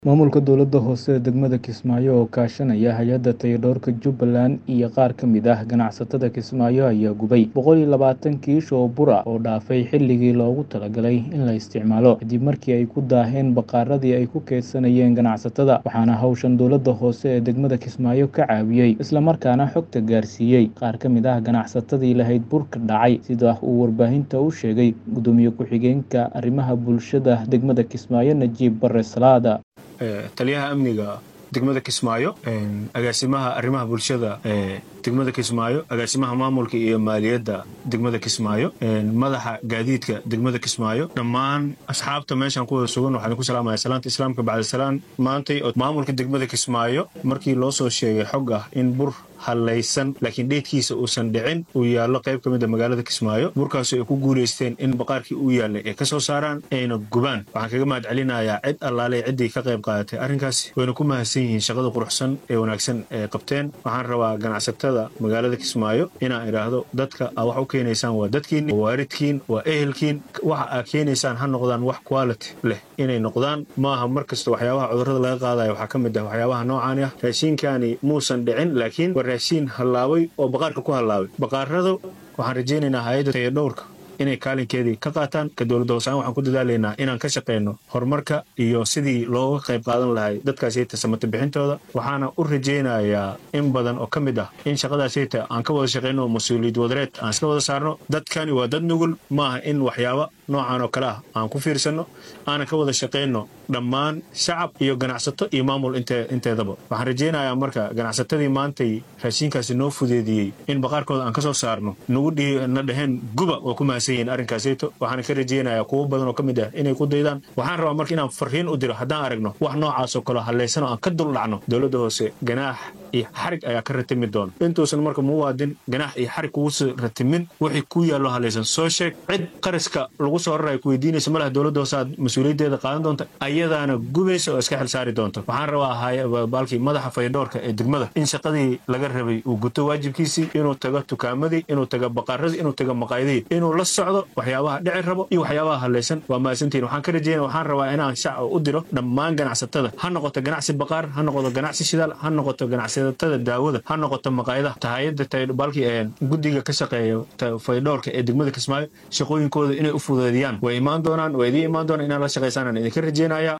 Maamulka dowladda hoose ee degmada Kismaayo oo kaashanaya hay'adda taageerada Jubbaland iyo qaar ka mid ah ganacsatada Kismaayo ayaa gubay boqol iyo labaatan kiish oo bur ah oo dhaafay xilligii loogu talagalay in la isticmaalo kadib markii ay ku daaheen bakhaarradii ay ku kaydsanayeen ganacsatada waxaana hawshan dowladda hoose ee degmada Kismaayo ka caawiyey isla markaana xogta gaarsiiyey qaar ka mid ah ganacsatadii lahayd burka dhacay sida uu warbaahinta u sheegay gudoomiye ku-xigeenka arrimaha bulshada degmada Kismaayo Najiib Barre Salaada taliyaha amniga degmada kismaayo agaasimaha arrimaha bulshada ee degmada kismaayo agaasimaha maamulka iyo maaliyadda degmada kismaayo madaxa gaadiidka degmada kismaayo dhammaan asxaabta meeshan ku wada sugan waxaan ku salaamaya salaanta islaamka bacdasalaan maantay oo maamulka degmada kismaayo markii loo soo sheegay xog ah in bur hallaysan laakiin dheedkiisa uusan dhicin uu yaallo qayb ka mid a magaalada kismaayo burkaasoo ay ku guulaysteen in baqaarkii uu yaallay ay ka soo saaraan ayna gubaan waxaan kaga mahad celinayaa cid allaaley ciddii ka qayb qaadatay arrinkaasi wayna ku mahadsan yihiin shaqada quruxsan ee wanaagsan ee qabteen waxaan rabaa ganacsatada magaalada kismaayo inaan idhaahdo dadka aa wax u keenaysaan waa dadkiinni waa waaridkiin waa ehelkiin waxa aa keenaysaan ha noqdaan wax quality leh inay noqdaan maaha mar kasta waxyaabaha cudurrada laga qaadaya waxaa ka mid ah waxyaabaha noocaani ah raashiinkaani muusan dhicin laakiin waa raashiin hallaabay oo baqaarka ku hallaabay baqaarrada waxaan rajaynaynaa hay-adda tayadhowrka inay kaalinkeedii ka qaataan ka dowladda hoosaan waxaan ku dadaalaynaa inaan ka shaqayno horumarka iyo sidii looga qayb qaadan lahay dadkaasiyta samata bixintooda waxaana u rajaynayaa in badan oo ka mid ah in shaqadaasiyta aan ka wada shaqayno mas-uuliyad wadareed aan iska wada saarno dadkani waa dad nugul maaha in waxyaaba noocan oo kale ah aan ku fiirsanno aanan ka wada shaqayno dhammaan shacab iyo ganacsato iyo maamul inteedaba waxaan rajaynayaa marka ganacsatadii maantay raashiinkaasi noo fudeediyey in baqaarkooda aan ka soo saarno nagu na dhaheen guba waa ku mahadsan yihiin arrinkaasayto waxaana ka rajaynayaa kuwo badan oo ka mid ah inay ku daydaan waxaan rabaa marka inaan farriin u diro haddaan aragno wax noocaasoo kaleo hallaysan oo aan ka dul dhacno dowladda hoose ganaax iyo xarig ayaa ka ratimi doona intuusan marka muwaadin ganaax iyo xarig kugusi ratimin wixii ku yaallo hallaysan soo sheeg cid qaraska lagu soo raraya ku weydiinaysa malaha dowladda hoose aad mas-uuliyaddeeda qaadan doonta ayadaana gubaysa oo iska xil saari doonto waxaan rabaa baalkii madaxa faydhoorka ee degmada in shaqadii laga rabay uu guto waajibkiisii inuu tago tukaamadii inuu tago baqaaradii inuu tago maqaayadii inuu la socdo waxyaabaha dhici rabo iyo waxyaabaha hallaysan waa mahadsantihin waxaan ka rajeynaya waxaan rabaa inaan shacab u diro dhammaan ganacsatada ha noqoto ganacsi baqaar ha noqoto ganacsi shidaal ha noqoto ganacsatada daawada ha noqoto maqaayadaha tahayada baalkii ee guddiga ka shaqeeya faydhoorka ee degmada kismaayo shaqooyinkooda inay u fudeediyaan way imaan doonaan waa idiin imaan doonaan inaad la shaqaysaan aan idinka rajeynaya